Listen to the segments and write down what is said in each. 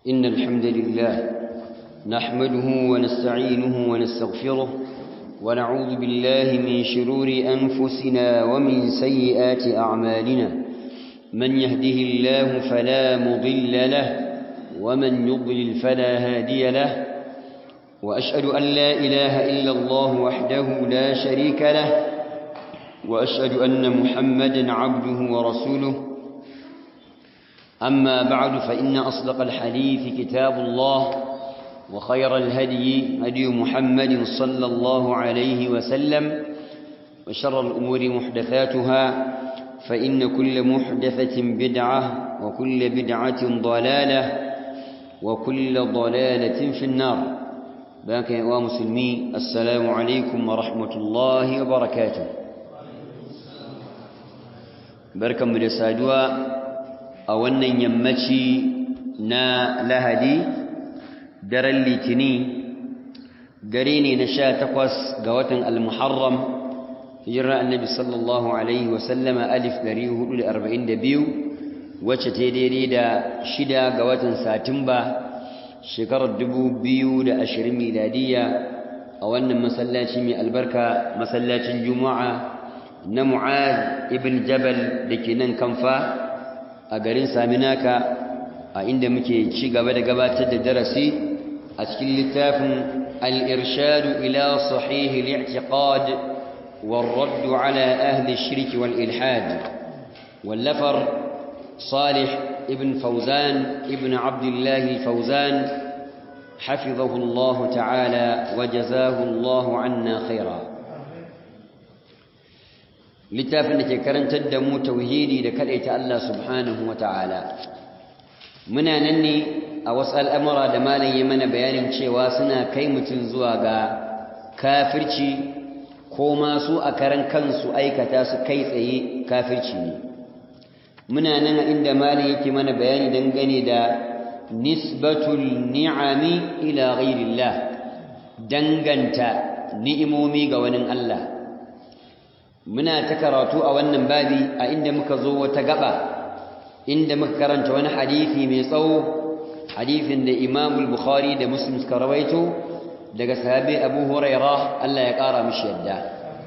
إن الحمد لله نحمده ونستعينه ونستغفره ونعوذ بالله من شرور أنفسنا ومن سيئات أعمالنا من يهده الله فلا مضل له ومن يضلل فلا هادي له وأشهد أن لا إله إلا الله وحده لا شريك له وأشهد أن محمدا عبده ورسوله أما بعد فإن أصدق الحديث كتاب الله وخير الهدي هدي محمد صلى الله عليه وسلم وشر الأمور محدثاتها فإن كل محدثة بدعة وكل بدعة ضلالة وكل ضلالة في النار باك يا مسلمي السلام عليكم ورحمة الله وبركاته بركة من السادوة أولا يمتي نا لهدي daren litini dare ne na sha takwas ga watan al-muharram hijirar annabi sallallahu alaihi wasallama alif dari hudu da arba'in da biyu wacce ta daidai da shida ga watan satumba shekarar dubu biyu da ashirin miladiya a wannan masallaci mai albarka masallacin juma'a na mu'az ibn jabal da ke nan kamfa a garin saminaka a inda muke ci gaba da gabatar da darasi أسكن لتاف الإرشاد إلى صحيح الاعتقاد والرد على أهل الشرك والإلحاد واللفر صالح ابن فوزان ابن عبد الله الفوزان حفظه الله تعالى وجزاه الله عنا خيرا لتاف أنك كرنت الدمو توهيدي لكالئة الله سبحانه وتعالى muna nan ne a wasu al'amura da malam ya mana bayanin cewa suna kai mutum zuwa ga kafirci ko masu a karan kansu aikata su kai tsaye kafirci ne muna nan a inda malam yake mana bayani dangane da nisbatul ni'ami ila ghairillah danganta ni'imomi ga wani Allah muna ta karatu a wannan babi a inda muka zo wata gaba inda muka karanta wani hadisi mai tsawo hadisin da Imam al-Bukhari da Muslim suka rawaito daga sahabi Abu Hurairah Allah ya kara mishi yadda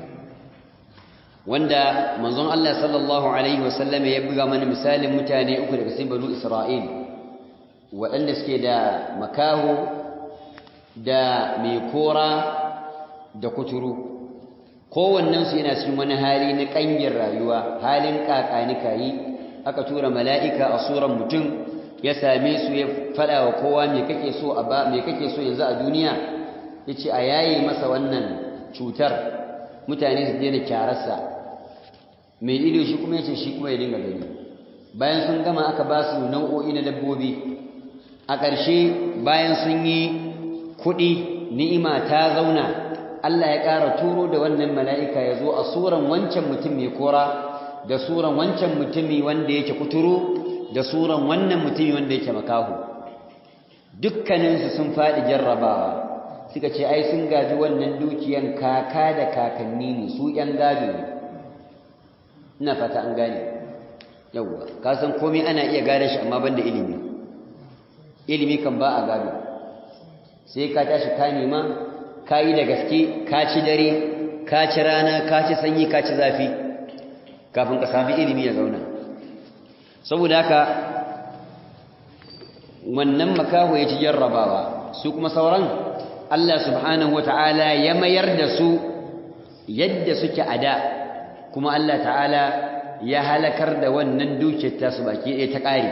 wanda manzon Allah sallallahu alaihi wasallam ya buga mana misalin mutane uku daga cikin banu Isra'il waɗanda suke da makaho da mai kora da kuturu kowannensu yana cikin wani hali na ƙangin rayuwa halin ƙaƙanika yi aka tura mala'ika a suran mutum ya same su ya faɗa wa kowa me kake so a ba me kake so yanzu a duniya yace a yaye masa wannan cutar mutane su daina kyararsa mai ido shi kuma yace shi kuma ya dinga gani bayan sun gama aka ba su nau'o'i na dabbobi a ƙarshe bayan sun yi kuɗi ni'ima ta zauna Allah ya ƙara turo da wannan mala'ika ya zo a suran wancan mutum mai kora da suran wancan mutumi wanda yake kuturu da suran wannan mutumi wanda yake makahu dukkaninsu sun faɗi jarrabawa suka ce ai sun gaji wannan dukiyan kaka da kakanni ne su ƴan gado ne ina fata an gane yawwa ka san komai ana iya gane shi amma banda ilimi ilimi kan ba a gado sai ka tashi ka nema ka yi da gaske ka ci dare ka ci rana ka ci sanyi ka ci zafi kafin ka sami ilimi ya zauna saboda haka wannan makaho ya ci jarrabawa su kuma sauran Allah subhanahu wata'ala ya mayar da su yadda suke a da kuma Allah ta'ala ya halakar da wannan dukiyar tasu baki ɗaya ta ƙare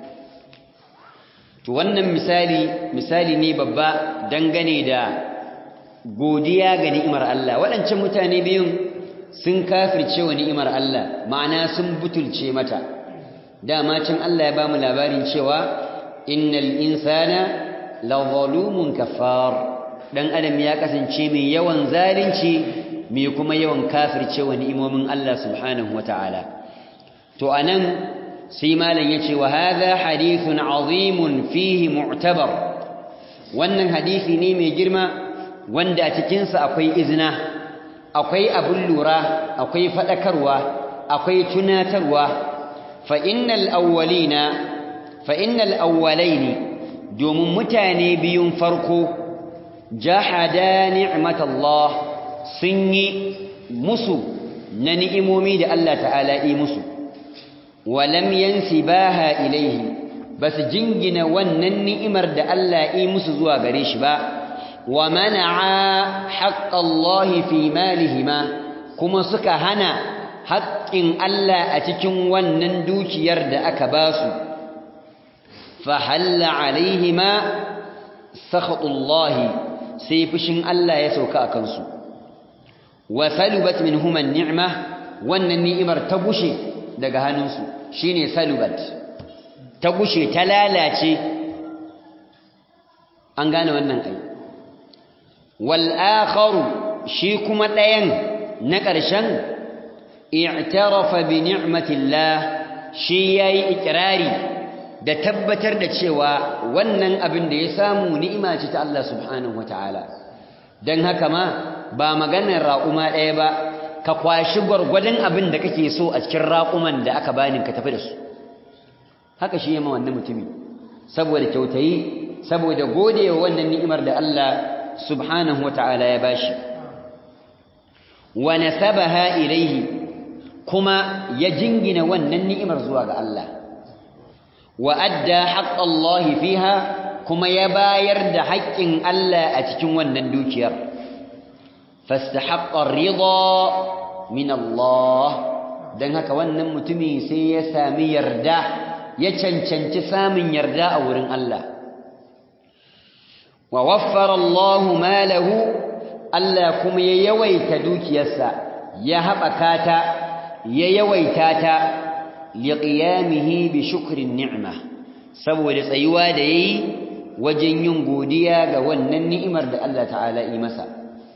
to wannan misali misali ne babba dangane da godiya ga ni'imar Allah waɗancan mutane biyun sun kafirce wa ni'imar Allah ma'ana sun butulce mata dama can Allah ya ba mu labarin cewa innal insana la zalumun kafar dan adam ya kasance mai yawan zalunci mai kuma yawan kafirce wa ni'imomin Allah subhanahu wataala to anan sai malam yace wa hadha hadithun azimun fihi mu'tabar wannan hadisi ne mai girma wanda a cikin sa akwai izina akwai abun lura akwai fadakarwa akwai tunatarwa fa innal awwalina fa innal awwalaini domin mutane biyun farko jahada ni'matallah sun yi musu na ni'imomi da Allah ta'ala yi musu walam yansibaha ilaihi basu jingina wannan ni'imar da Allah yi musu zuwa gare shi ba wa mana'a haqqallahi fi malihima kuma suka hana haƙƙin Allah a cikin wannan dukiyar da aka ba su fa halla alaihima sakhatullahi sai fushin Allah ya sauka a kansu wa salubat minhuma ni'ma wannan ni'imar ta gushe daga hannunsu shine salubat ta gushe ta lalace an gane wannan ai wal akharu shi kuma ɗayan na ƙarshen i'tarafa bi ni'matillah shi yayi ikrari da tabbatar da cewa wannan abin da ya samu ni'ima ce ta Allah subhanahu wataala dan haka ma ba maganar raƙuma ɗaya ba ka kwashi gwargwadon abin da kake so a cikin raƙuman da aka bani ka tafi da su haka shi yamma wannan mutumi saboda kyautayi saboda godewa wannan ni'imar da Allah subhanahu wataala ya bashi wa nasabaha ilaihi kuma ya jingina wannan ni'imar zuwa ga Allah wa adda haqqallahi fiha kuma ya bayar da haƙƙin Allah a cikin wannan dukiyar fastahaqqa ar-ridha min Allah dan haka wannan mutumi sai ya sami yarda ya cancanci samun yarda a wurin Allah wa waffara Allahu malahu Allah kuma ya yawaita dukiyarsa ya haɓaka ta ya yawaita ta liqiyamihi bi shukrin ni'ma saboda tsayuwa da yayi wajen yin godiya ga wannan ni'imar da Allah ta'ala yi masa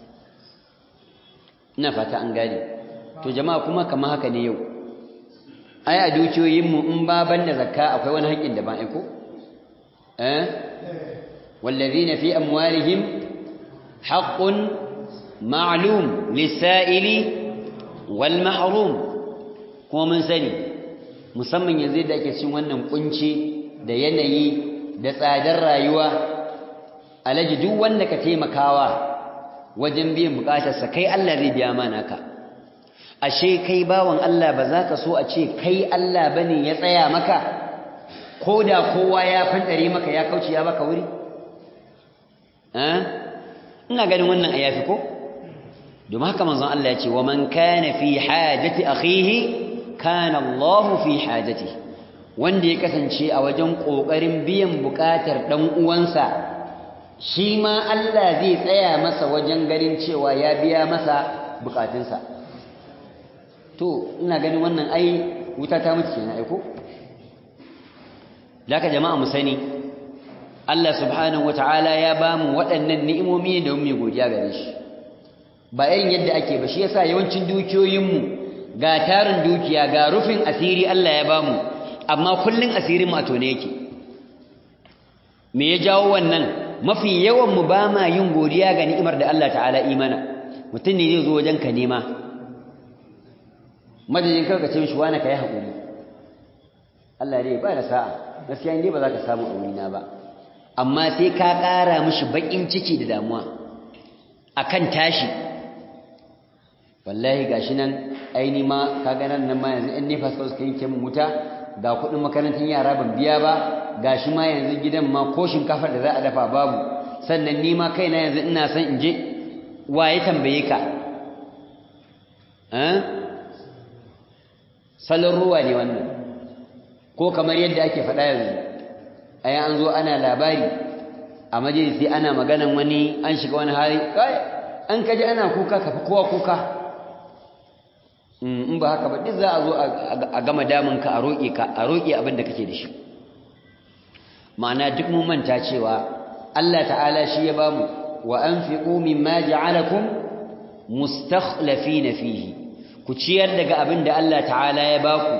ina fata an gane to jama'a kuma kamar haka ne yau ai a dukiyoyinmu in ba banda zakka akwai wani haƙƙin da ba aiko eh wallazina fi amwalihim haqqun ma'lum lis-sa'ili wal mahrum kuma mun sani musamman yanzu da ake cikin wannan kunci da yanayi da tsadar rayuwa alaji duk wanda ka taimakawa wajen biyan bukatarsa kai Allah zai biya mana ka ashe kai bawan Allah ba za ka so a ce kai Allah bane ya tsaya maka ko da kowa ya fandare maka ya kauce ya baka wuri ina ganin wannan ayafi ko domin haka manzon Allah ya ce wa man kana fi hajati akhihi kana Allah fi hajati wanda ya kasance a wajen kokarin biyan bukatar dan uwansa shi ma Allah zai tsaya masa wajen ganin cewa ya biya masa bukatunsa to ina ganin wannan ai wuta ta mutu kenan ai ko laka jama'a mu sani Allah subhanahu wataala ya bamu waɗannan ni'imomi da mu godiya gare shi ba irin yadda ake ba shi yasa yawancin dukiyoyinmu ga tarin dukiya ga rufin asiri Allah ya bamu amma kullun asirin mu a tone yake me ya jawo wannan mafi yawan mu ba ma yin godiya ga ni'imar da Allah ta'ala imana mutum ne zai zo wajen ka nema madadin kar ka ce mishi wani ka yi haƙuri Allah dai ba da sa'a gaskiya ne ba za ka samu aurina ba amma sai ka ƙara mishi baƙin ciki da damuwa akan tashi wallahi gashi nan aini ma ka ga nan ma yanzu in ne fasfas suka yanke min wuta ga kuɗin makarantar yara ban biya ba gashi ma yanzu gidan ma ko shinkafar da za a dafa babu sannan ni ma kaina yanzu ina son in je waye tambaye ka salon ruwa ne wannan ko kamar yadda ake faɗa yanzu a an zo ana labari a majalisi ana maganan wani an shiga wani hali kai an kaji ana kuka ka fi kowa kuka in ba haka ba duk za a zo a gama damunka a roƙe ka a roƙe abin da kake da shi ma'ana duk mun manta cewa Allah ta'ala shi ya bamu wa anfiqu mimma ja'alakum mustakhlifina fihi ku ciyar daga abin da Allah ta'ala ya baku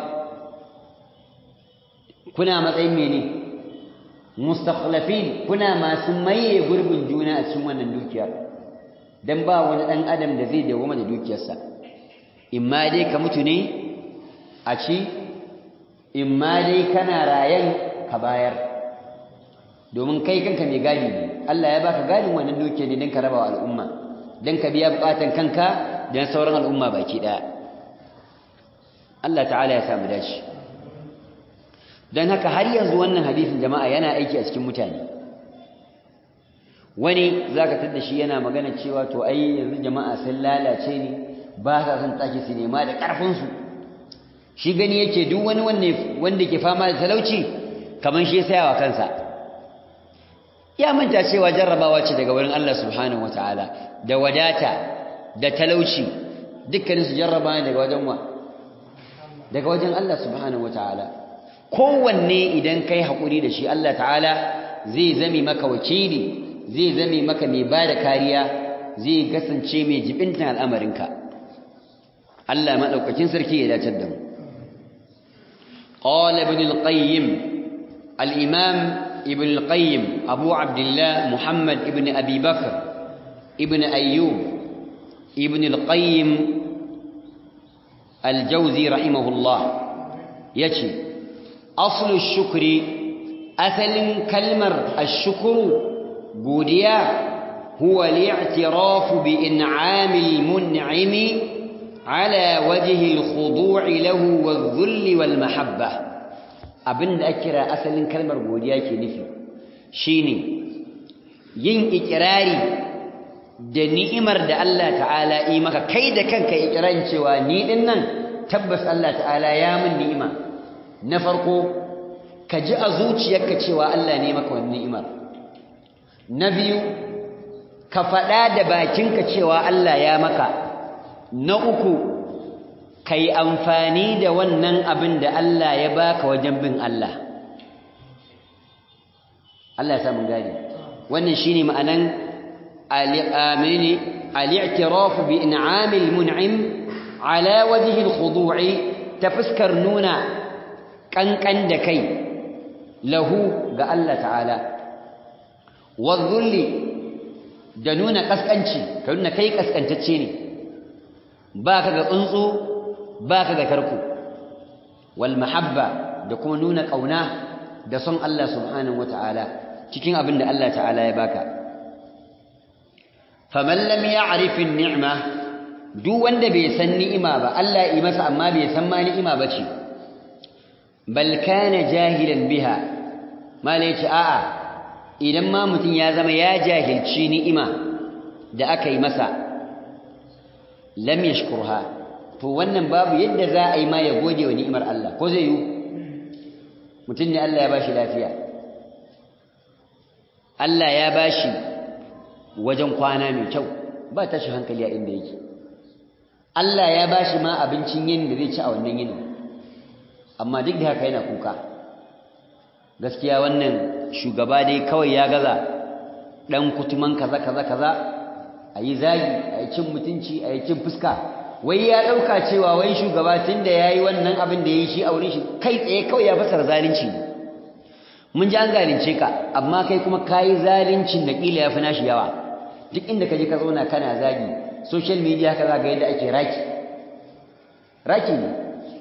kuna matsayin mene mustakhlifin kuna masu maye gurbin juna a cikin wannan dukiyar dan ba wani dan adam da zai dawo da dukiyarsa imma dai ka mutu ne a ci imma dai kana rayan ka bayar domin kai kanka mai gadi ne Allah ya baka gadin wannan dukiya ne don ka raba wa al'umma don ka biya bukatan kanka da sauran al'umma baki daya Allah ta'ala ya samu dace don haka har yanzu wannan hadisin jama'a yana aiki a cikin mutane wani zaka tada shi yana magana cewa to ai yanzu jama'a sun lalace ne ba sa son taki su nema da karfin su shi gani yake duk wani wanda ke fama da talauci kaman shi ya wa kansa ya manta cewa jarrabawa ce daga wurin Allah subhanahu wataala da wadata da talauci dukkanin su jarraba ne daga wajen wa daga wajen Allah subhanahu wataala kowanne idan kai hakuri da shi Allah ta'ala zai zame maka wakili zai zame maka mai bada kariya zai kasance mai jibintan al'amarinka Allah madaukakin sarki ya dace da mu قال ابن القيم الإمام ابن القيم أبو عبد الله محمد ابن أبي بكر ابن أيوب ابن القيم الجوزي رحمه الله يتي أصل الشكر أثل كلمر الشكر بوديا هو الاعتراف بإنعام المنعم على وجه الخضوع له والذل والمحبة abin da ake kira asalin kalmar godiya ke nufi shine yin ikirari da ni'imar da Allah ta'ala yi maka kai da kanka ikirarin cewa ni din nan tabbas Allah ta'ala ya min ni'ima na farko ka ji a zuciyarka cewa Allah ne maka wannan ni'imar na biyu ka faɗa da bakinka cewa Allah ya maka na uku ka yi amfani da wannan abin da Allah ya baka wajen bin Allah Allah ya samu gani wannan shine ma'anan al-amini al-i'tiraf bi in'amil mun'im ala wajhi al-khudu'i ta fuskar nuna kankan da kai lahu ga Allah ta'ala wadh-dhulli da nuna kaskanci ka nuna kai kaskantacce ne baka ga tsuntsu baka ga tarko wal mahabba da kuma nuna kauna da son Allah subhanahu wataala cikin abin da Allah ta'ala ya baka faman lam ya'rif an-ni'ma duk wanda bai san ni'ima ba Allah ya yi masa amma bai san ma ni'ima bace bal kana jahilan biha malai ce a'a idan ma mutum ya zama ya jahilci ni'ima da aka yi masa lam yashkurha to wannan babu yadda za a yi ma ya gode wa ni'imar Allah ko zai yi mutum ne Allah ya bashi lafiya Allah ya bashi wajen kwana mai kyau ba tashi hankali a inda yake Allah ya bashi ma abincin yin da zai ci a wannan yinin amma duk da haka yana kuka gaskiya wannan shugaba dai kawai ya gaza dan kutuman kaza kaza kaza ayi zagi ayi cin mutunci ayi cin fuska wai ya dauka cewa wai shugaba tunda yayi wannan abin da yayi shi a wurin shi kai tsaye kawai ya fasara zalunci mun ji an zalunce ka amma kai kuma kayi zaluncin da kila yafi nashi yawa duk inda ka je ka zauna kana zagi social media ka zaga yadda ake raki raki ne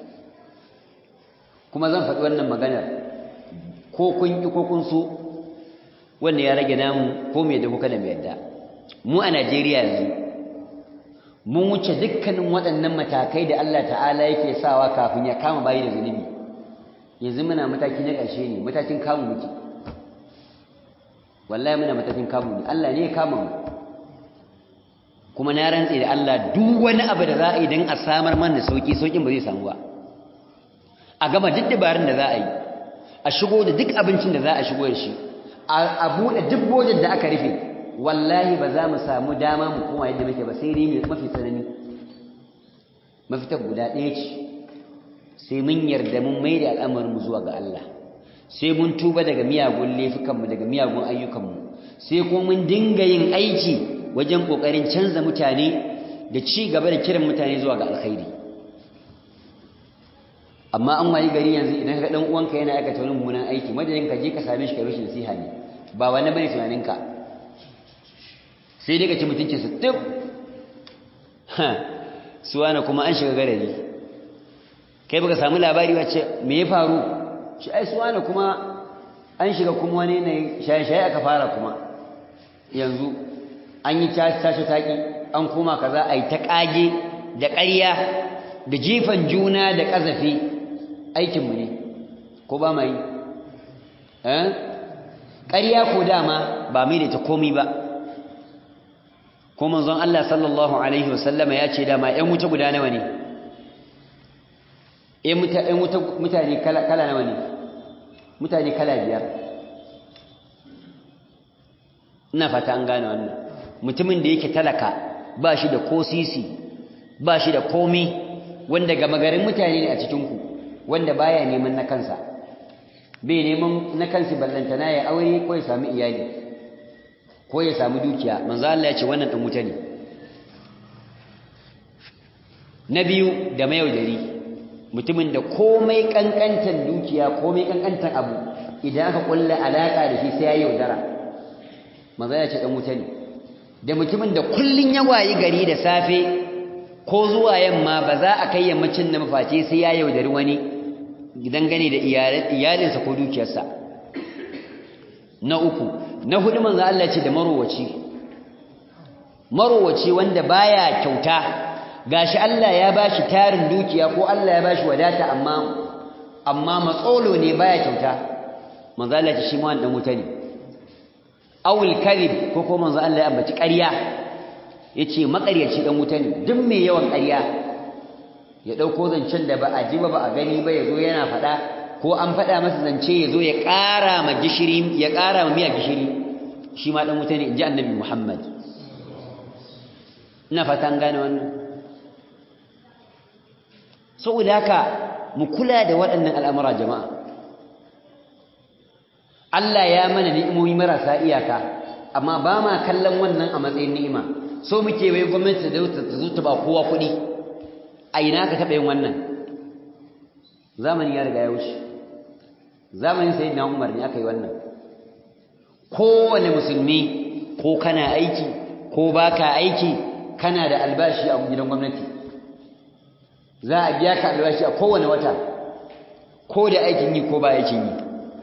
kuma zan faɗi wannan maganar ko kun ki ko kun so wannan ya rage namu ko me da kuka da me yadda mu a Najeriya yanzu mun wuce dukkanin waɗannan matakai da Allah ta'ala yake sawa kafin ya kama bayi da zunubi yanzu muna mataki na ƙarshe ne matakin kamu muke wallahi muna matakin kamu ne Allah ne ya kama mu kuma na rantse da Allah duk wani abu da za a yi don a samar mana sauki saukin ba zai samu ba a gama duk dabarun da za a yi a shigo da duk abincin da za a shigo da shi a buɗe duk bojin da aka rufe wallahi ba za mu samu dama mu koma yadda muke ba sai dai mafi tsanani mafitar guda ɗaya ce sai mun yarda mun mai da al'amarinmu zuwa ga Allah sai mun tuba daga miyagun laifukanmu daga miyagun ayyukanmu sai kuma mun dinga yin aiki wajen ƙoƙarin canza mutane da ci gaba da kiran mutane zuwa ga alkhairi amma an wayi gari yanzu idan ka dan uwanka yana aikata wani mummunan aiki madadin ka je ka same shi ka rushe nasiha ne ba wani bane tunaninka sai dai ka ci mutuncin su tub ha suwana kuma an shiga garari kai baka samu labari wace me ya faru shi ai suwana kuma an shiga kuma wani ne shaye-shaye aka fara kuma yanzu an yi tashi taƙi an koma kaza a yi ta ƙage da ƙarya da jifan juna da ƙazafi aikinmu ne ko ba ma yi ƙarya ko dama ba mai da ta komi ba ko manzon Allah sallallahu alaihi wasallama ya ce dama ‘yan wuta guda nawa ne ‘yan wuta mutane kala nawa ne mutane kala biyar ina fata an gane wannan mutumin da yake talaka ba shi da ko sisi ba shi da komi wanda gama garin mutane ne a cikinku wanda baya neman na kansa bai neman na kansa ballantana ya aure ko ya sami iyali ko ya sami dukiya manzo Allah ya ce wannan dan wuta ne na biyu da mayaudari mutumin da komai kankantan dukiya komai kankantan abu idan aka kulla alaka da shi sai ya yaudara manzo ya ce dan wuta ne da mutumin da kullun ya wayi gari da safe ko zuwa yamma ba za a kai yammacin na mafaci sai ya yaudari wani dangane da iyalinsa ko dukiyarsa na uku na hudu manzo Allah ce da marowaci marowaci wanda baya kyauta gashi Allah ya bashi tarin dukiya ko Allah ya bashi wadata amma amma matsolo ne baya kyauta manzo Allah ce shi ma wannan wuta ne awul kadhib ko ko manzo Allah ya ambaci ƙarya yace makaryaci dan wuta ne duk mai yawan ƙarya ya dauko zancen da ba a ji ba ba a gani ba yazo yana faɗa ko an faɗa masa zance yazo ya ƙara ma gishiri ya ƙara ma miya gishiri shi ma dan wuta ne inji annabi Muhammad ina fatan gane wannan saboda haka mu kula da waɗannan al'amura jama'a Allah ya mana ni'imomi marasa iyaka amma ba ma kallon wannan a matsayin ni'ima so muke wai gwamnati da ta zo ta ba kowa kuɗi a ina ka taɓa yin wannan zamani ya riga ya wuce zamanin sai na umar ne aka yi wannan kowane musulmi ko kana aiki ko baka aiki kana da albashi a gidan gwamnati za a biya ka albashi a kowane wata ko da aikin yi ko ba aikin yi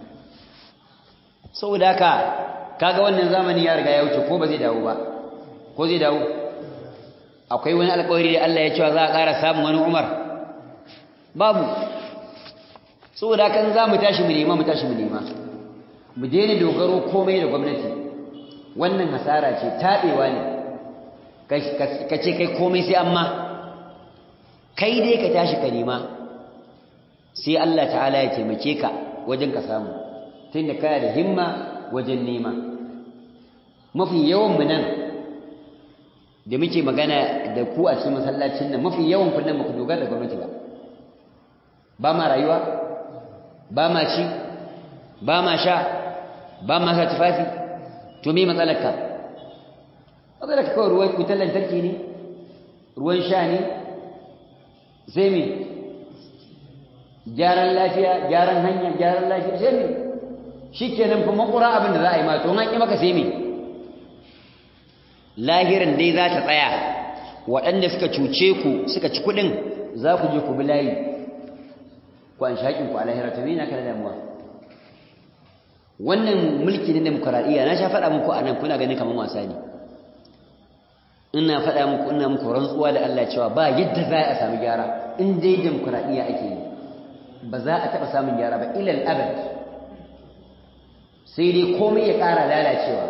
saboda haka kaga wannan zamani ya riga ya wuce ko ba zai dawo ba ko zai dawo akwai wani alƙawari da Allah ya cewa za a ƙara samun wani Umar babu saboda kan za mu tashi mu nema mu tashi mu nema mu daina dogaro komai da gwamnati wannan hasara ce taɓewa ne ka ce kai komai sai amma kai dai ka tashi ka nema sai Allah ta'ala ya taimake ka wajen ka samu tunda kana da himma wajen nema mafi yawan mu nan da muke magana da ku a cikin masallacin nan mafi yawan ku nan ba ku dogara da gwamnati ba ba ma rayuwa ba ma ci ba ma sha ba ma sa tufafi to me matsalarka matsalarka kawai ruwan wutar lantarki ne ruwan sha ne sai me gyaran lafiya gyaran hanya gyaran lafiya sai me shi kenan fa makura abin da za a yi ma to an ƙi maka sai me lahirin dai za ta tsaya waɗanda suka cuce ku suka ci kuɗin za ku je ku bi layi ku an shaƙin ku a lahira to me na kana damuwa wannan mulki na demokuraɗiyya na sha faɗa muku a nan kuna ganin kamar wasa ne ina faɗa muku ina muku rantsuwa da Allah cewa ba yadda za a sami gyara in dai demokuraɗiyya ake yi ba za a taɓa samun gyara ba ilal abad sai dai komai ya ƙara lalacewa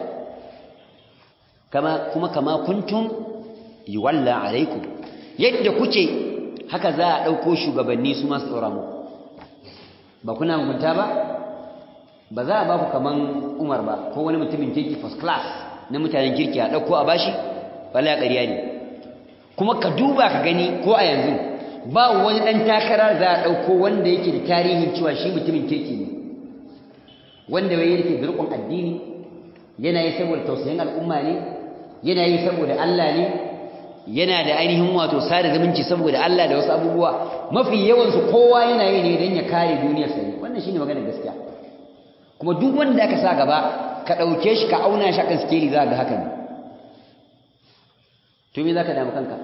kama kuma kama kuntum yuwalla alaikum yadda kuke haka za a ɗauko shugabanni su masu ɗora mu ba kuna mugunta ba ba za a ba ku kaman umar ba ko wani mutumin kirki first class na mutanen kirki a ɗauko a bashi wala ƙarya ne kuma ka duba ka gani ko a yanzu ba wani ɗan takara za a ɗauko wanda yake da tarihin cewa shi mutumin kirki ne wanda bai yake da riƙon addini yana yi saboda tausayin al'umma ne yana yi saboda Allah ne yana da ainihin wato sada zumunci saboda Allah da wasu abubuwa mafi yawansu kowa yana yi ne don ya kare duniyarsa ne wannan shine maganar gaskiya kuma duk wanda aka sa gaba ka ɗauke shi ka auna shi akan skeli za ga haka ne to me za ka damu kanka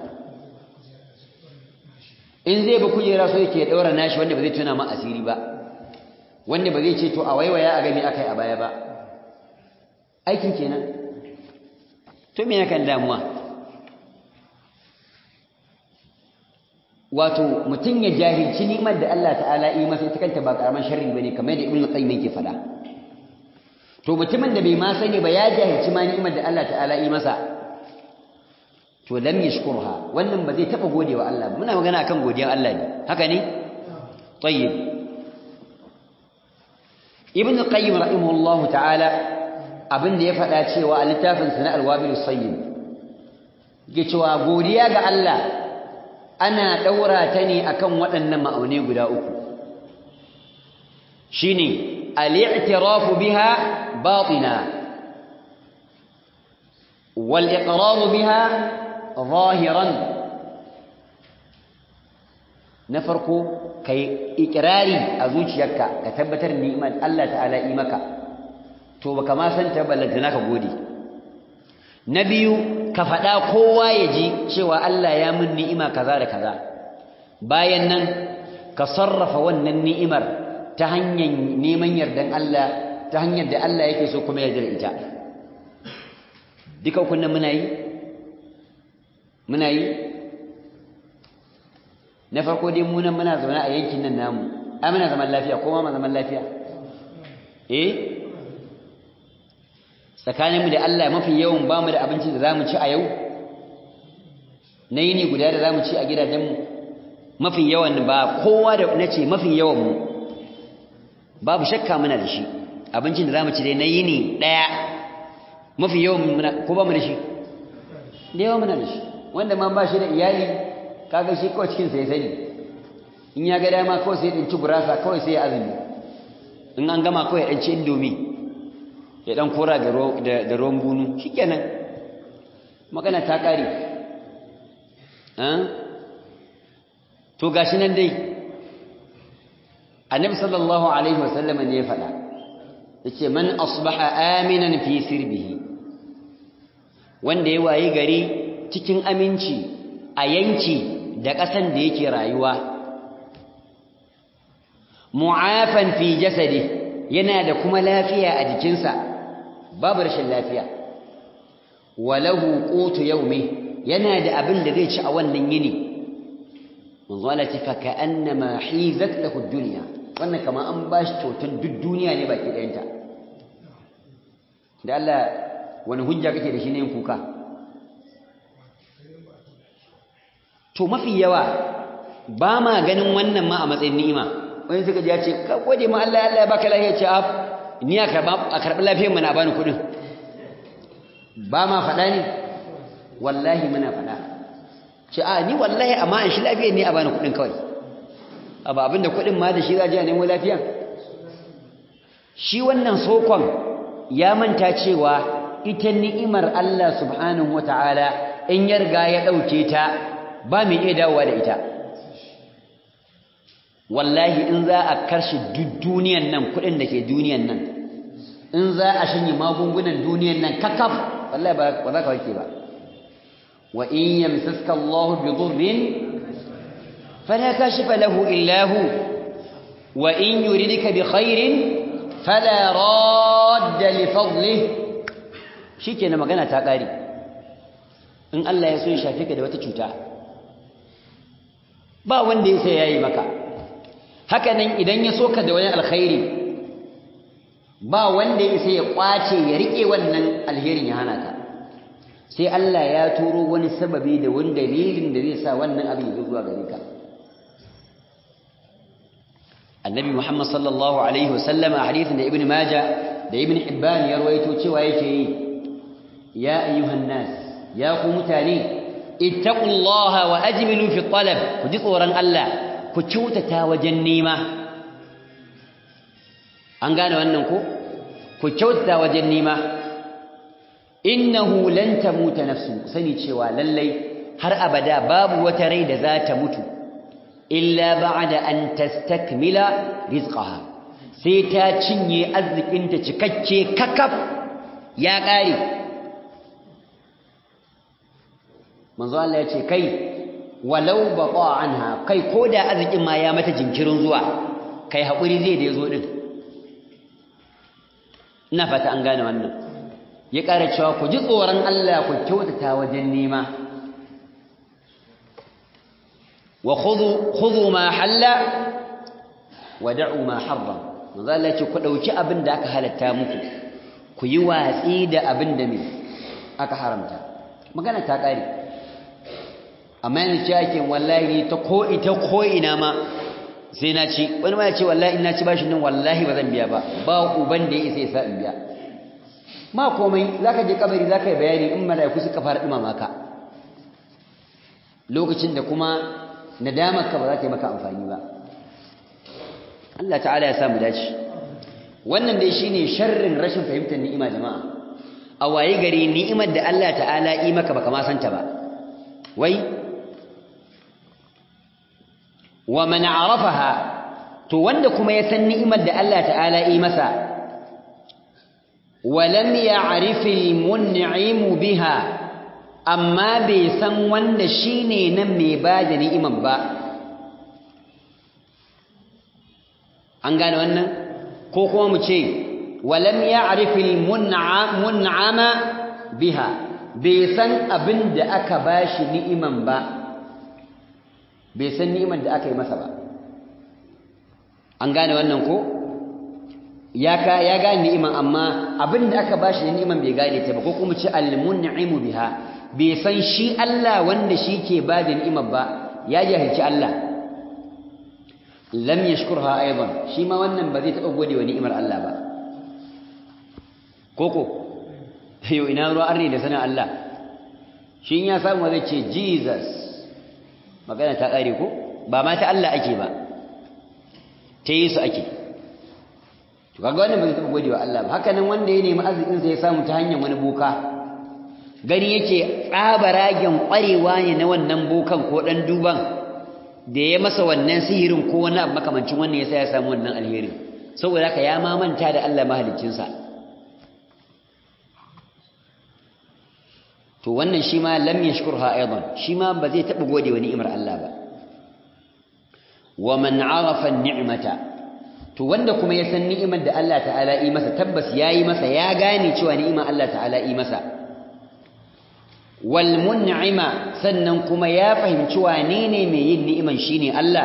in zai ba kujera so yake ɗaura nashi wanda ba zai tuna ma asiri ba wanda ba zai ce to a waiwaya a gami akai a baya ba aikin kenan to me yakan damuwa wato mutum ya jahilci ni'imar da Allah ta'ala yi masa ita kanta ba karaman sharri bane kamar da Ibn Qayyim yake faɗa to mutumin da bai ma sani ba ya jahilci ma ni'imar da Allah ta'ala yi masa to lam yashkurha wannan ba zai taba gode wa Allah muna magana akan godiyar Allah ne haka ne tayyib Ibn Qayyim rahimahullahu ta'ala abin da ya faɗa cewa a littafin sa na Al-Wabil Sayyid yake cewa godiya ga Allah ana ɗaura ta ne akan waɗannan ma'aunai guda uku shine al-i'tirafu biha batina wal iqraru biha zahiran na farko kai ikrari a zuciyarka ka tabbatar ni'imar Allah ta'ala yi maka to baka ma san ta ballantana ka gode na biyu ka faɗa kowa ya ji cewa Allah ya min ni'ima kaza da kaza bayan nan ka sarrafa wannan ni'imar ta hanyar neman yardan Allah ta hanyar da Allah yake so kuma yarda da ita duka kunnan muna yi muna yi na farko dai mu nan muna zaune a yankin nan namu ai muna zaman lafiya ko ma zaman lafiya eh tsakaninmu da Allah mafi yawan ba mu da abinci da za mu ci a yau na yini guda da za mu ci a gidajenmu mafi yawan ba kowa da na ce mafi yawanmu babu shakka muna da shi abincin da za mu ci dai na yini ɗaya mafi yawan muna ko ba mu da shi da yawan muna da shi wanda ma ba shi da iyali kaga shi kawai cikinsa ya sani in ya ga dama kawai sai ya ɗinci gurasa kawai sai ya azumi in an gama kawai ya ɗanci indomi ya dan kora da ruwan bunu shikenan magana ta kare to gashi nan dai annabi sallallahu alaihi wasallam ne ya faɗa yace man asbaha aminan fi sirbihi wanda ya wayi gari cikin aminci a yanki da ƙasan da yake rayuwa mu'afan fi jasadi yana da kuma lafiya a jikinsa babu rashin lafiya walahu qutu yawmi yana da abin da zai ci a wannan yini manzo Allah ce fa ka'annama hizat lahu dunya wannan kama an bashi kyautar duk duniya ne baki ɗayanta da Allah wani hujja kake da shi ne yin kuka to mafi yawa ba ma ganin wannan ma a matsayin ni'ima wani suka ji ya ce ka gode ma Allah Allah ya baka lafiya ce af ni a karɓi lafiyar mana bani kuɗin ba ma faɗa ne wallahi muna faɗa ce a ni wallahi amma an shi lafiyar ne a bani kuɗin kawai abu abinda kuɗin ma da shi za a je a nemo lafiya shi wannan sokon ya manta cewa ita ni'imar Allah subhanahu wata'ala in ya riga ya ɗauke ta ba mai iya dawowa da ita wallahi in za a karshe duk duniyan nan kuɗin da ke duniyan nan in za a shanye magungunan duniyan nan kakaf wallahi ba za ka warke ba wa in yamsaska Allah bi dhurrin fala kashifa lahu illa hu wa in yuridka bi khairin fala radda li fadlihi shikenan magana ta kare in Allah ya so ya shafe ka da wata cuta ba wanda ya sai yayi maka haka nan idan ya soka da wani alkhairi ba wanda ya sai ya kwace ya rike wannan alherin ya hana ka sai Allah ya turo wani sababi da wani dalilin da zai sa wannan abin ya zuwa gare ka annabi Muhammad sallallahu alaihi wasallama a hadisin da ibn Majah da ibn Hibban ya rawaito cewa yake yi ya ayyuhan nas ya ku mutane ittaqullaha wa ajmilu fi talab ku ji tsoron Allah ku kyautata wajen nema an gane wannan ko ku kyautata wajen nema innahu lan tamuta nafsu sani cewa lallai har abada babu wata rai da za ta mutu illa ba'da an tastakmila rizqaha sai ta cinye arzikinta cikakke kakaf ya kare manzo Allah ya ce kai walau baqa anha kai koda arzikin ma ya mata jinkirin zuwa kai hakuri zai da yazo din ina fata an gane wannan ya ƙara cewa ku ji tsoron Allah ku kyautata wajen nema wa khudhu khudhu ma halla wa da'u ma harram manzo Allah ce ku dauki abin da aka halatta muku ku yi watsi da abin da me aka haramta magana ta ƙare amma yana ce ake wallahi ta ko ita ko ina ma sai na ci wani ma ya ce wallahi ina ci bashin nan wallahi ba zan biya ba ba uban da ya isa ya sa in biya ma komai zaka je kabari zaka yi bayani in malaiku suka fara dumama ka lokacin da kuma nadamar ka ba za ta yi maka amfani ba Allah ta'ala ya samu dace wannan dai shine sharrin rashin fahimtar ni'ima jama'a a waye gari ni'imar da Allah ta'ala yi maka baka ma santa ba wai wa man arafaha to wanda kuma ya san ni'imar da Allah ta'ala yi masa wa lam ya'rif al-mun'im biha amma bai san wanda shine nan mai bada ni'imar ba an gane wannan ko kuma mu ce wa lam ya'rif al-mun'ama biha bai san abin da aka bashi ni'iman ba bai san ni'imar da aka yi masa ba an gane wannan ko ya ka ya gane ni'iman amma abin da aka bashi ni'iman bai gane ta ba ko kuma ce al-mun'imu biha bai san shi Allah wanda shi ke ba da ni'imar ba ya jahilci Allah lam yashkurha aidan shi ma wannan ba zai taba gode wa ni'imar Allah ba koko yau ina ruwa arni da sanin Allah shi ya samu zai ce Jesus magana ta ƙare ko ba ma ta Allah ake ba ta yi su ake to kaga wannan ba zai taɓa gode wa Allah ba haka nan wanda ya nemi arzikin sa ya samu ta hanyar wani boka gani yake tsabaragen ƙwarewa ne na wannan bokan ko ɗan duban da ya masa wannan sihirin ko wani abu makamancin wannan ya sa ya samu wannan alherin saboda haka ya mamanta da Allah mahaliccinsa to wannan shi ma lam yashkurha aidan shi ma ba zai taba gode wa ni'imar Allah ba wa man arafa ni'mata to wanda kuma ya san ni'imar da Allah ta'ala yi masa tabbas yayi masa ya gane cewa ni'imar Allah ta'ala yi masa wal mun'ima sannan kuma ya fahimci wane ne mai yin ni'iman shine Allah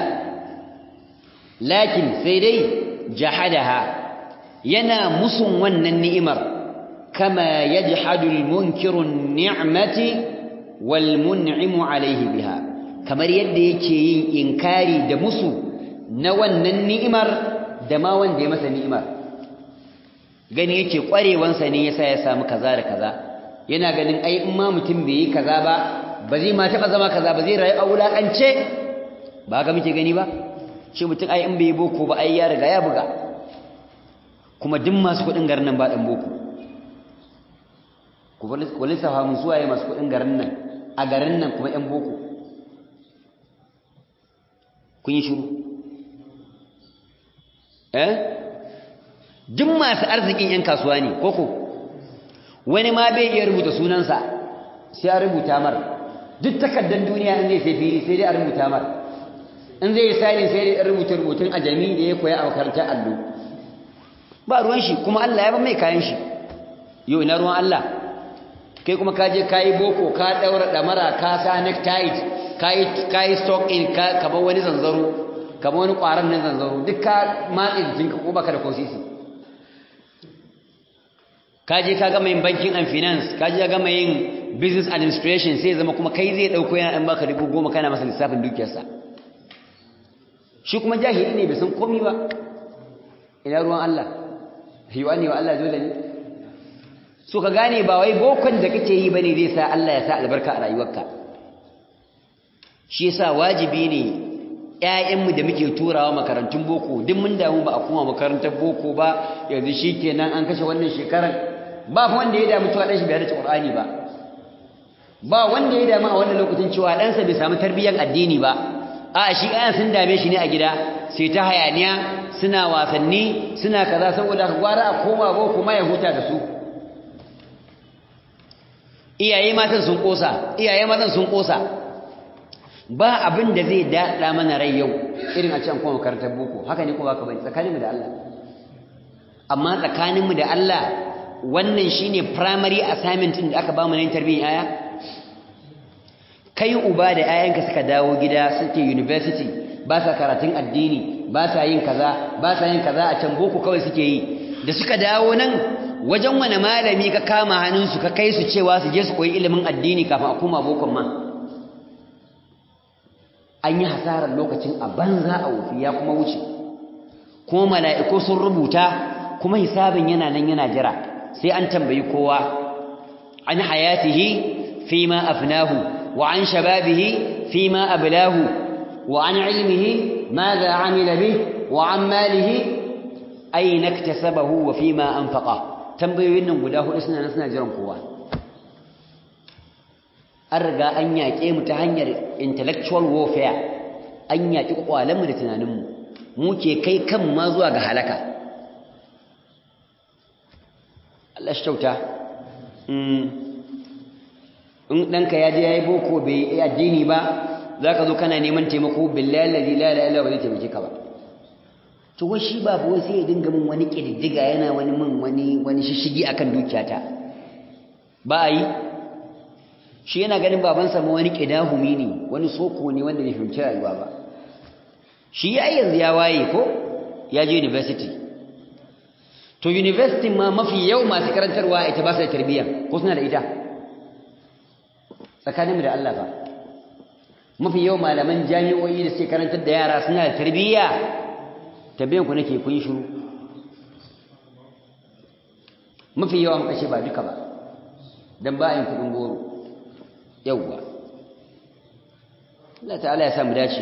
lakin sai dai jahadaha yana musun wannan ni'imar كما يجحد المنكر النعمة والمنعم عليه بها كما يد yake yin inkari da musu na wannan ni'imar da ma wanda ya masa ni'imar gani yake kwarewansa ne yasa ya samu kaza da kaza yana ganin ai in ma mutum bai yi kaza ba ba zai ma taba zama kaza ba zai rayu a wulakance ba ga muke gani ba shi mutum ai in bai boko ba ai ya riga ya buga kuma duk masu kuɗin garin nan ba dan boko ku lissafa mun suwaye masu kuɗin garin nan a garin nan kuma 'yan boko kun yi shiru eh duk masu arzikin 'yan kasuwa ne koko wani ma bai iya rubuta sunansa sai a rubuta mar duk takardar duniya in zai sai fili sai dai a rubuta mar in zai yi sani sai dai rubuta rubutun a jami'i da ya koya a makarantar allo ba ruwan shi kuma Allah ya ba mai kayan shi yau ina ruwan Allah kai kuma ka je kayi boko ka daura damara ka sa necktie kayi kayi stock in ka kaba wani zanzaro kaba wani kwaran nan zanzaro duk ka matsi jikinka ko baka da kosisi ka je ka gama yin banking and finance ka je ka gama yin business administration sai zama kuma kai zai dauko yana dan baka dubu goma kana masa lissafin dukiyarsa shi kuma jahili ne bai san komai ba ina ruwan Allah yiwa ne wa Allah dole ne so ka gane ba wai bokon da kake yi bane zai sa Allah ya sa albarka a rayuwarka shi yasa wajibi ne ƴaƴanmu da muke turawa makarantun boko duk mun damu ba a kuma makarantar boko ba yanzu shikenan an kashe wannan shekarar ba wanda ya damu cewa dan shi bai da Qur'ani ba ba wanda ya damu a wannan lokacin cewa ɗansa bai samu tarbiyyar addini ba a shi ayan sun dame shi ne a gida sai ta hayaniya suna wasanni suna kaza saboda ka gwara a koma boko ma ya huta da su iyaye matan sun kosa iyaye matan sun kosa ba abin da zai daɗa mana rai yau irin a can kuma makarantar boko haka ne kuma ka bane tsakaninmu da Allah amma tsakaninmu da Allah wannan shine primary assignment din da aka ba mu na tarbiyyar aya kai uba da 'ya'yanka suka dawo gida suke university ba sa karatun addini ba sa yin kaza ba sa yin kaza a can boko kawai suke yi da suka dawo nan wajen wani malami ka kama hannunsu ka kai su cewa su je su koyi ilimin addini kafin a koma bokon ma an yi hasarar lokacin a banza a wufi ya kuma wuce kuma mala'iku sun rubuta kuma hisabin yana nan yana jira sai an tambayi kowa an hayatihi fi ma afnahu wa an shababihi fi ma ablahu wa an ilmihi ماذا عمل به وعن ماله أين اكتسبه وفيما أنفقه tambayoyin nan guda hudu suna nan suna jiran kowa an riga an yaƙe mu ta hanyar intellectual warfare an yaƙi ƙwalenmu da tunaninmu mu ke kai kan ma zuwa ga halaka Allah shi kyauta in ɗanka ya je ya yi boko bai yi addini ba za ka zo kana neman taimako billahi lalzi la la ila ba zai taimake ka ba to wai shi ba wai sai ya dinga min wani ƙididdiga yana wani min wani wani shishigi akan dukiyata ba a yi shi yana ganin babansa ma wani ƙidahumi ne wani soko ne wanda bai fahimci rayuwa ba shi ya yanzu ya waye ko ya je university to university ma mafi yau masu karantarwa ita ba su da tarbiyya ko suna da ita tsakaninmu da Allah ba mafi yau malaman jami'o'i da suke karantar da yara suna da tarbiyya tabbiyan ku nake kun shiru mafi yawan kashe ba duka ba dan ba yin kudin goro yawwa Allah ta'ala ya samu dace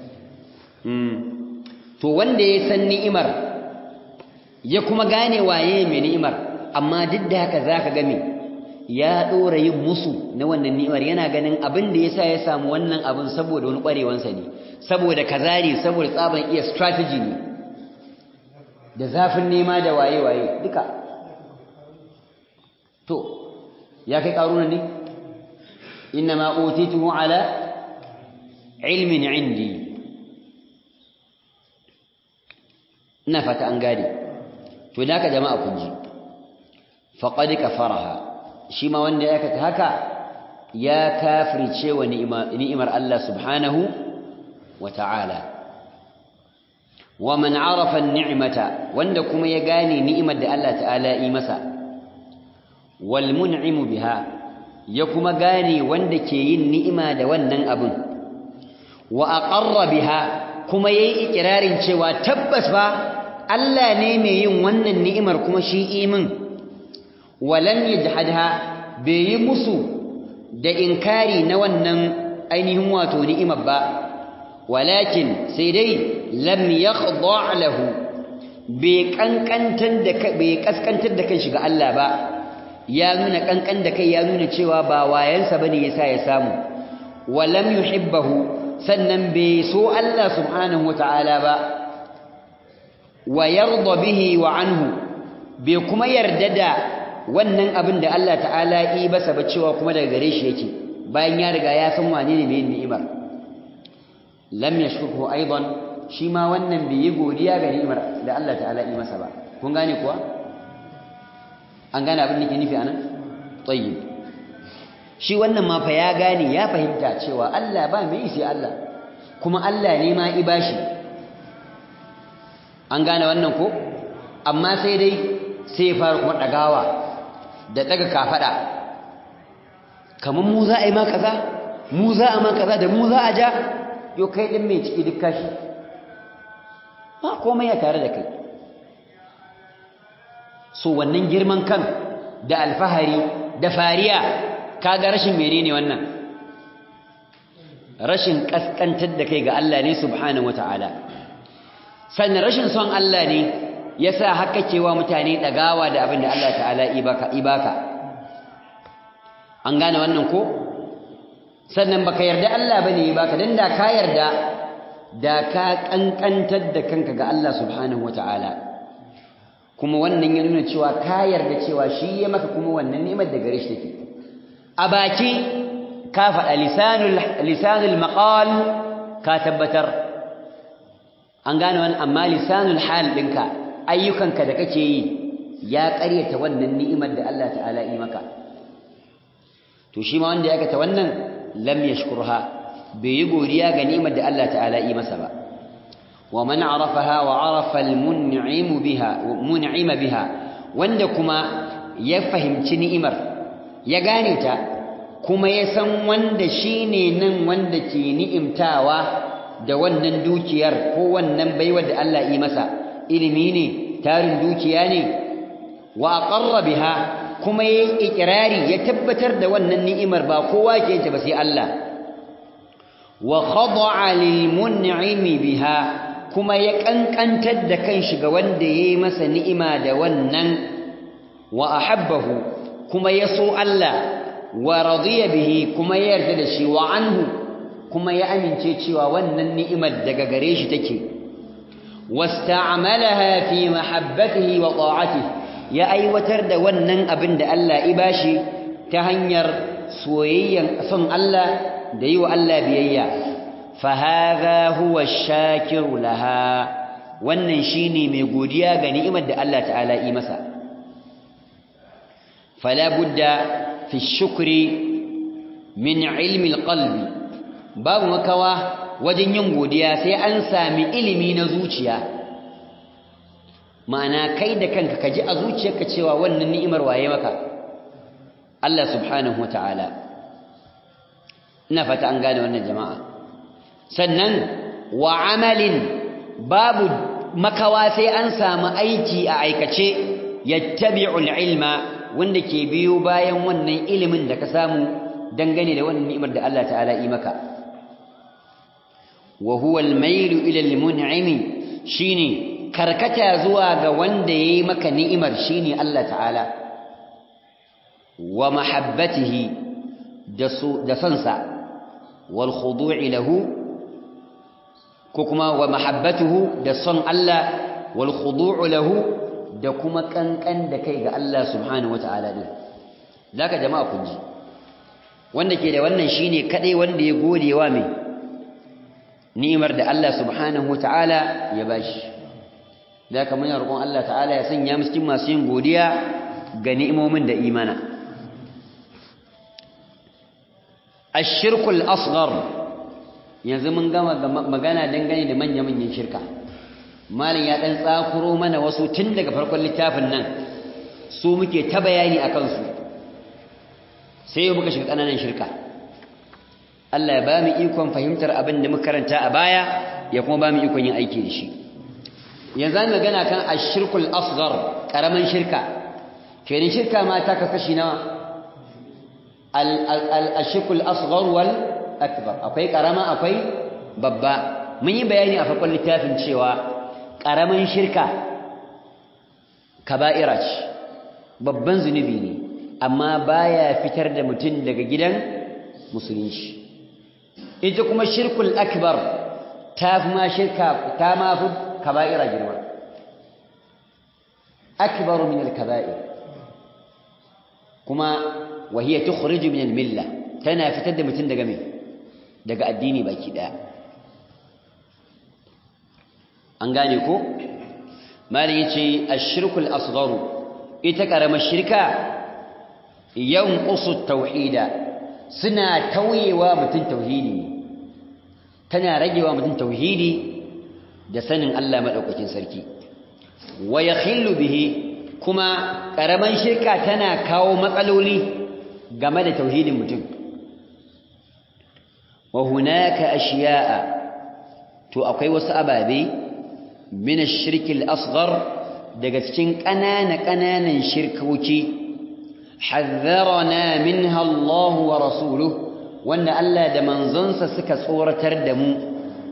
to wanda ya san ni'imar ya kuma gane waye mai ni'imar amma duk da haka zaka ga me ya dora yin musu na wannan ni'imar yana ganin abin da yasa ya samu wannan abin saboda wani kwarewansa ne saboda kazari saboda tsaban iya strategy ne da zafin nema da waye waye duka to ya kai karuna ne inna ma utituhu ala ilmin indi ina fata an gane to da haka jama'a kun ji faqad kafaraha shi ma wanda ya aikata haka ya kafirce wa ni'imar Allah subhanahu wa ta'ala wa man arafa ni'mata wanda kuma ya gane ni'imar da Allah ta'ala yi masa wal mun'imu biha ya kuma gane wanda ke yin ni'ima da wannan abin wa aqarra biha kuma yayi ikirarin cewa tabbas ba Allah ne mai yin wannan ni'imar kuma shi imin walam yajhadha bai yi musu da inkari na wannan ainihin wato ni'imar ba walakin sai dai lam yakhda' lahu bai kankantar da bai kaskantar da kanshi ga Allah ba ya nuna kankan da kai ya nuna cewa ba wayansa bane yasa ya samu walam yuhibbahu sannan bai so Allah subhanahu wataala ba wa yarda bihi wa anhu bai kuma yarda da wannan abin da Allah ta'ala yi basa ba cewa kuma daga gare shi yake bayan ya riga ya san wane ne mai ni'imar lam yashkurhu aidan shi ma wannan bai yi godiya ga ni'imar da Allah ta'ala yi masa ba kun gane kuwa an gane abin da ke nufi anan tayyib shi wannan ma fa ya gane ya fahimta cewa Allah ba mai sai Allah kuma Allah ne ma i bashi an gane wannan ko amma sai dai sai ya fara kuma dagawa da daga kafada kamar mu za a yi ma kaza mu za a ma kaza da mu za a ja yo kai din mai ciki duk kashi ba komai ya tare da kai so wannan girman kan da alfahari da fariya kaga rashin menene wannan rashin kaskantar da kai ga Allah ne subhanahu wataala sannan rashin son Allah ne yasa haka cewa mutane dagawa da abin da Allah ta'ala ibaka ibaka an gane wannan ko sannan baka yarda Allah bane ibaka dan da ka yarda da ka kankantar da kanka ga Allah subhanahu wataala kuma wannan ya nuna cewa ka yarda cewa shi ya maka kuma wannan ni'imar da gare shi take a baki ka faɗa lisanul lisanul maqal ka tabbatar an gane wannan amma lisanul hal ɗinka ayyukanka da kake yi ya ƙaryata wannan ni'imar da Allah ta'ala yi maka to shi ma wanda ya aikata wannan lam yashkurha bai yi godiya ga ni'imar da Allah ta'ala yi masa ba wa man arafaha wa arafa al-mun'im biha mun'ima biha wanda kuma ya fahimci ni'imar ya gane ta kuma ya san wanda shine nan wanda ke ni'imtawa da wannan dukiyar ko wannan baiwar da Allah yi masa ilimi ne tarin dukiya ne wa aqarra biha kuma yayi ikrari ya tabbatar da wannan ni'imar ba kowa ke ta ba sai Allah wa khada'a lil mun'imi biha kuma ya kankantar da kanshi ga wanda yayi masa ni'ima da wannan wa ahabbahu kuma ya so Allah wa radiya bihi kuma ya yarda da shi wa anhu kuma ya amince cewa wannan ni'imar daga gare shi take wasta'malaha fi mahabbatihi wa ta'atihi ya aiwatar da wannan abin da Allah ya bashi ta hanyar soyayyan son Allah da yi wa Allah biyayya fa hadha huwa ash-shakiru laha wannan shine mai godiya ga ni'imar da Allah ta'ala yi masa fala budda fi shukri min ilmi al-qalbi babu makawa wajen yin godiya sai an sami ilimi na zuciya ma'ana kai da kanka ka ji a zuciyarka cewa wannan ni'imar waye maka Allah subhanahu wata'ala ina fata an gane wannan jama'a sannan wa amalin babu makawa sai an samu aiki a aikace yattabi'ul ilma wanda ke biyo bayan wannan ilimin da ka samu dangane da wannan ni'imar da Allah ta'ala yi maka wa huwa al-mailu ila al-mun'imi shine karkata zuwa ga wanda yayi maka ni'imar shine Allah ta'ala wa mahabbatihi da sansa wal khudu'i lahu ko kuma wa mahabbatuhu da son Allah wal khudu'u lahu da kuma kankan da kai ga Allah subhanahu wata'ala din zaka jama'a kun ji wanda ke da wannan shine kadai wanda ya gode wa mai ni'imar da Allah subhanahu wata'ala ya bashi da kamar yana roƙon Allah ta'ala ya sanya mu cikin masu yin godiya ga ni'imomin da imana ashirkul asghar yanzu mun gama magana dangane da manya-manyan shirka malin ya dan tsakuro mana wasu tun daga farkon littafin nan su muke ta bayani a kansu sai yau muka shiga ƙananan shirka Allah ya ba mu ikon fahimtar abin da muka karanta a baya ya kuma ba mu ikon yin aiki da shi yanzu an magana kan ashirkul asghar karaman shirka kenan shirka ma ta kasashi nawa al-ashirkul asghar wal akbar akwai karama akwai babba mun yi bayani a farkon littafin cewa karaman shirka kaba'ira ce babban zunubi ne amma baya fitar da mutum daga gidan musulunci ita kuma shirkul akbar ta fi ma shirka ta ma fi kaba'ira girma akbaru min al-kaba'ir kuma wa hiya tukhriju min al-milla tana fitar da mutum daga me daga addini baki daya an gane ko malin yace ash-shirkul asgharu ita karamar shirka yanqusu tauhida suna tauyewa mutum tauhidi tana ragewa mutum tauhidi da sanin Allah madaukakin sarki wa yakhillu bihi kuma karaman shirka tana kawo matsaloli game da tauhidin mutum wa hunaka ashiya'a to akwai wasu ababe min ash-shirki al-asghar daga cikin ƙanana ƙananan shirkoki hazzarana minha Allah wa rasuluhu wanda Allah da manzonsa suka tsoratar da mu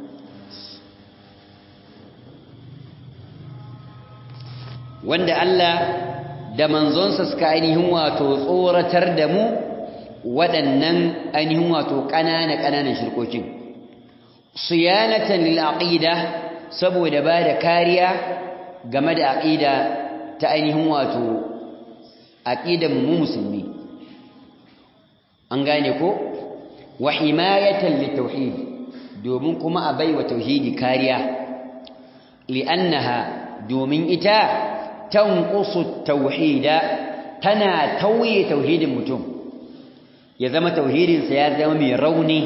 wanda Allah da manzonsa suka ainihin wato tsoratar da mu waɗannan ainihin wato ƙanana ƙananan shirkokin siyanatan lil aqida saboda ba da kariya game da aqida ta ainihin wato aqidan mu musulmi an gane ko wa himayatan litauhid domin kuma a baiwa tauhidi kariya li'annaha domin ita tanqusu tauhida tana tauye tauhidin mutum ya zama tauhidinsa ya zama mai rauni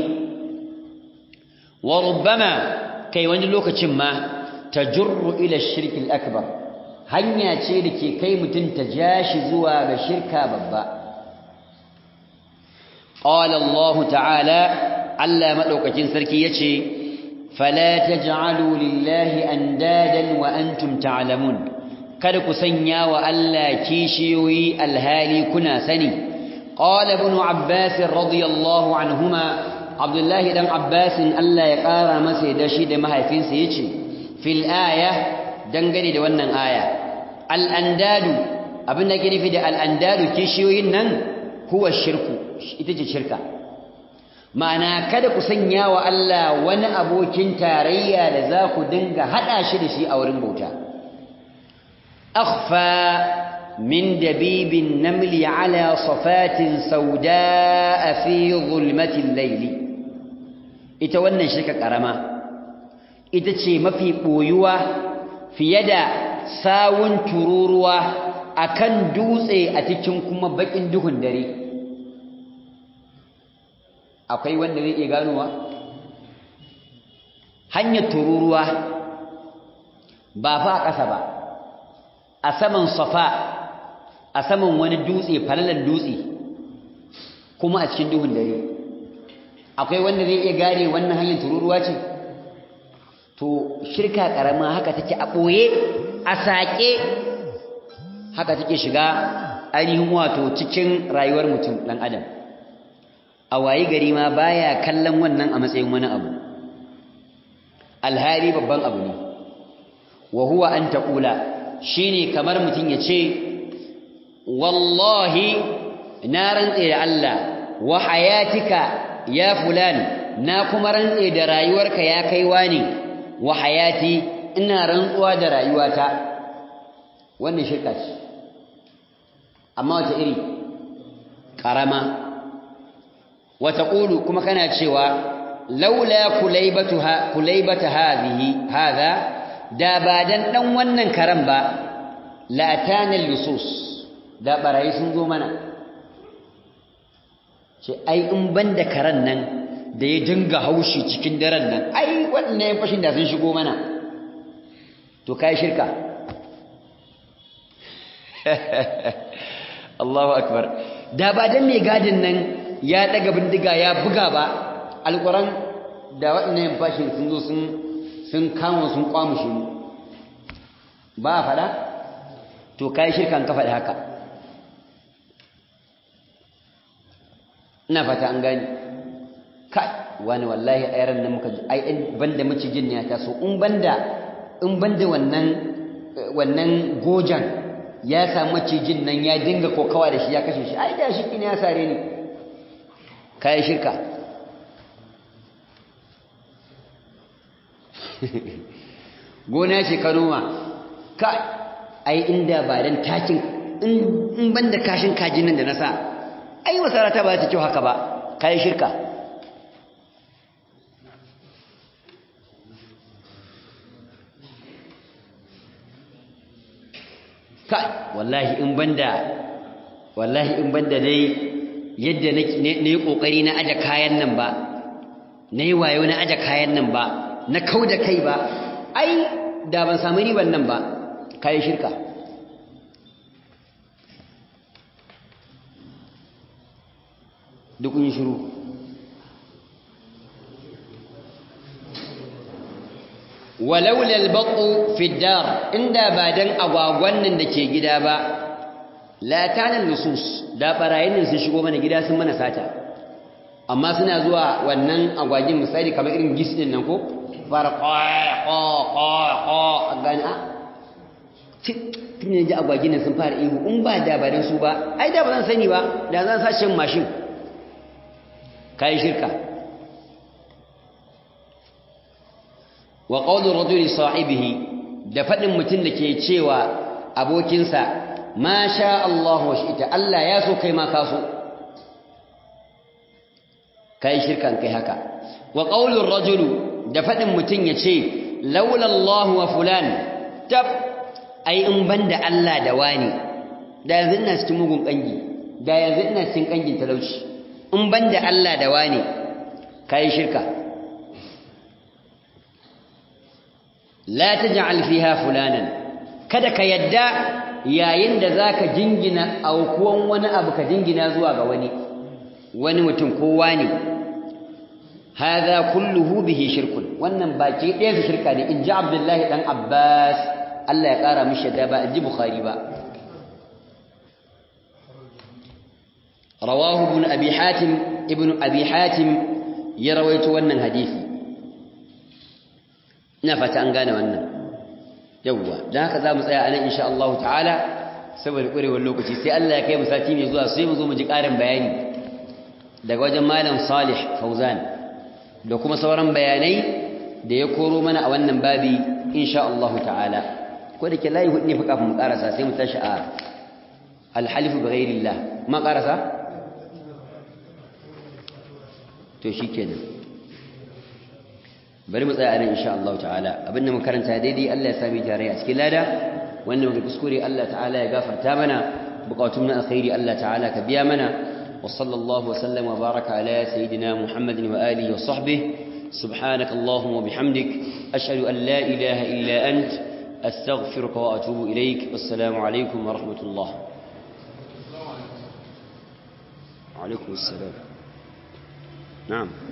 wa rubbama kai wani lokacin ma tajurru ila shirki al-akbar hanya ce da ke kai mutum ta jashi zuwa ga shirka babba qala Allah ta'ala Allah madaukakin sarki yace fala taj'alu lillahi andadan wa antum ta'lamun kada ku sanya wa Allah kishiyoyi alhali kuna sani qala ibn abbas radiyallahu anhuma abdullahi dan abbas Allah ya kara masa da shi da mahaifinsa yace fil aya dangane da wannan aya al andadu abin da ke nufi da al andadu kishiyoyin nan huwa shirku ita ce shirka ma'ana kada ku sanya wa Allah wani abokin tarayya da za ku dinga hada shi da shi a wurin bauta أخفى من دبيب النمل على صفات سوداء في ظلمة الليل ita wannan shirka karama ita ce mafi boyuwa fiye da sawun tururuwa akan dutse a cikin kuma bakin duhun dare akwai wanda zai iya ganowa hanyar tururuwa ba fa a ƙasa ba a saman safa a saman wani dutse falalan dutse kuma a cikin duhun dare akwai wanda zai iya gane wannan hanyar tururuwa ce to shirka karama haka take a ɓoye a saƙe haka take shiga ainihin wato cikin rayuwar mutum ɗan adam a wayi gari ma baya kallon wannan a matsayin wani abu alhali babban abu ne wa huwa an taƙula shine kamar mutum ya ce wallahi na rantse da Allah wa hayatika ya fulan na kuma rantse da rayuwarka ya kai wani wa hayati ina rantsuwa da rayuwata wannan shirka ce amma wata iri karama wata ƙulu kuma kana cewa laula kulaibatuha kulaibata hadhihi hadha da ba dan dan wannan karan ba la tana lusus da barayi sun zo mana ce ai in banda karan nan da ya dinga haushi cikin daren nan ai wannan yan fashin da sun shigo mana to kai shirka Allahu akbar da ba dan mai gadin nan ya daga bindiga ya buga ba alquran da waɗannan yan fashin sun zo sun sun kama sun kwamushe mu ba fada to kai shirkan ka faɗi haka ina fata an gani kai wani wallahi a yaran nan muka ai in banda macijin ne ya taso in banda in banda wannan wannan gojan ya samu macijin nan ya dinga kokawa da shi ya kashe shi ai da shi ne ya sare ni kai shirka gona ce ka noma ka ai inda ba dan takin in banda kashin kajin nan da na sa ai wasarata ba ta kyau haka ba kai shirka kai wallahi in banda wallahi in banda dai yadda na yi kokari na aje kayan nan ba na yi wayo na aje kayan nan ba na kau da kai ba ai da ban samu riban nan ba kai shirka duk kun shiru walaula albaqu fi dar inda ba dan agwagwan nan dake gida ba la kana nusus da barayin nan sun shigo mana gida sun mana sata amma suna zuwa wannan agwagin misali kamar irin gis din nan ko fara qa qa qa qa gani a tun ne ji agwagin nan sun fara ihu in ba da barin su ba ai da ba zan sani ba da zan sace mashin kai shirka wa qawlu rajuli sahibihi da fadin mutun da ke cewa abokinsa ma sha Allah wa shi'ta Allah ya so kai ma ka so kai shirkan kai haka wa qawlu rajulu da fadin mutun yace laula Allah wa fulan tab ai in banda Allah da wani da yanzu ina cikin mugun kangi da yanzu ina cikin kangin talauci in banda Allah da wani kai shirka la taj'al fiha fulanan kada ka yadda yayin da zaka jingina aukuwan wani abu ka jingina zuwa ga wani wani mutum ko wani hadha kulluhu bihi shirkun wannan baki ɗaya su shirka ne in ji abdullahi dan abbas Allah ya ƙara mishi da ba in ji bukhari ba rawahu ibn abi hatim ibn abi hatim ya rawaito wannan hadisi ina fata an gane wannan yawwa dan haka zamu tsaya anan insha Allah ta'ala saboda kurewar lokaci sai Allah ya kai mu sati mai zuwa sai mu zo mu ji ƙarin bayani daga wajen malam Salih Fauzan da kuma sauran bayanai da ya koro mana a wannan babi insha Allah ta'ala ko da ke layi hudu ne fa kafin mu karasa sai mu tashi a alhalifu bi ghairillah ma karasa to shikenan bari mu tsaya a nan insha Allah ta'ala abinda mu karanta daidai Allah ya sami tare a cikin lada wanda muka kuskure Allah ta'ala ya gafarta mana bukatun na alkhairi Allah ta'ala ka biya mana wa sallallahu wa sallam wa baraka ala sayyidina Muhammadin wa alihi wa sahbihi سبحانك اللهم وبحمدك أشهد أن لا إله إلا أنت أستغفرك وأتوب إليك والسلام عليكم ورحمة الله وعليكم السلام نعم